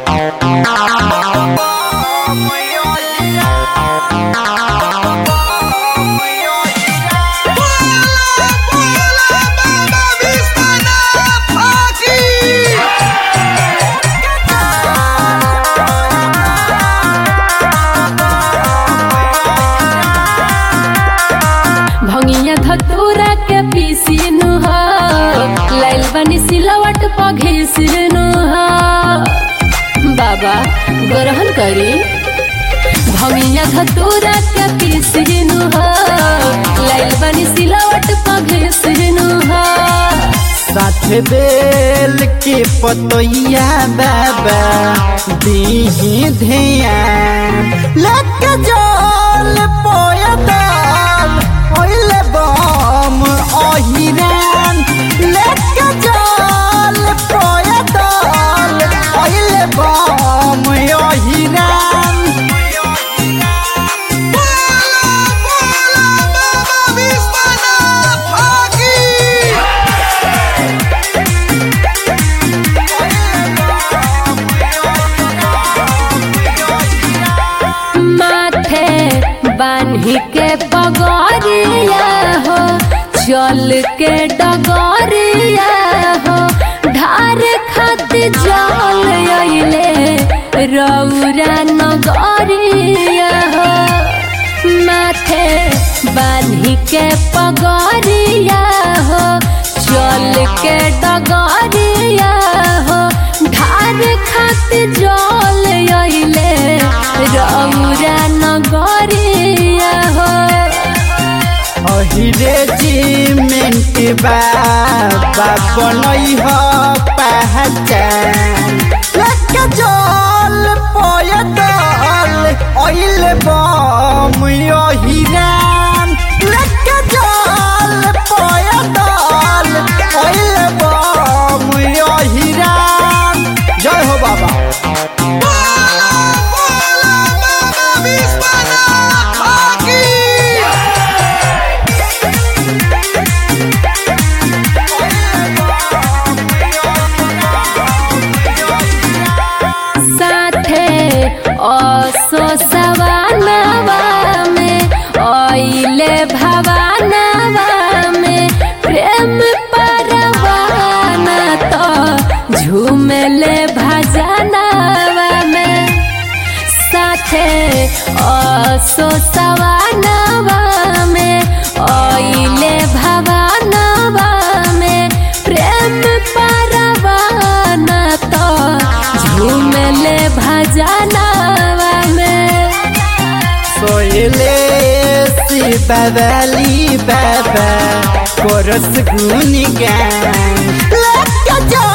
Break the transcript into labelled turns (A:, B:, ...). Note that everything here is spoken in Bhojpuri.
A: भंगिया धतूरा के पीसीनु हो लाइल बनी सिलवट पघिसनु हो बाबा ग्रहण करी भंगिया धतूरा के पीसीनु हो लाइल बनी सिलवट पघिसनु हो
B: साथ बेल के पतोइया बाबा दीही ध्यान लक जल पोयदाल ओइले बम ओहिरान लक जल पोयदाल ओइले बम ओहिरान
A: माथे बान्ही के पगरिया हो चल के डगरिया हो ढार खातिर जल अइले रौरा नगरिया हो माथे बान्ही के पगरिया हो चल के डगरिया हो ढार खातिर जल अइले रौरा नगरिया हो
B: अहिरे जिमेंट बाबा बनई ह पहचान लक जल पयदल ओइल बम अहिरान लक जल पयदल ओइल बम अहिरान जय हो बाबा
A: साथे असो सवानवा में ओइले भवानवा में प्रेम परवाना तो झूमले भजनवा में साथे असो सवानवा में ओइले भवानवा में प्रेम परवाना तो झूमले भजनवा में
B: सोयले शिवली बाबा कोरस गुनी गान लक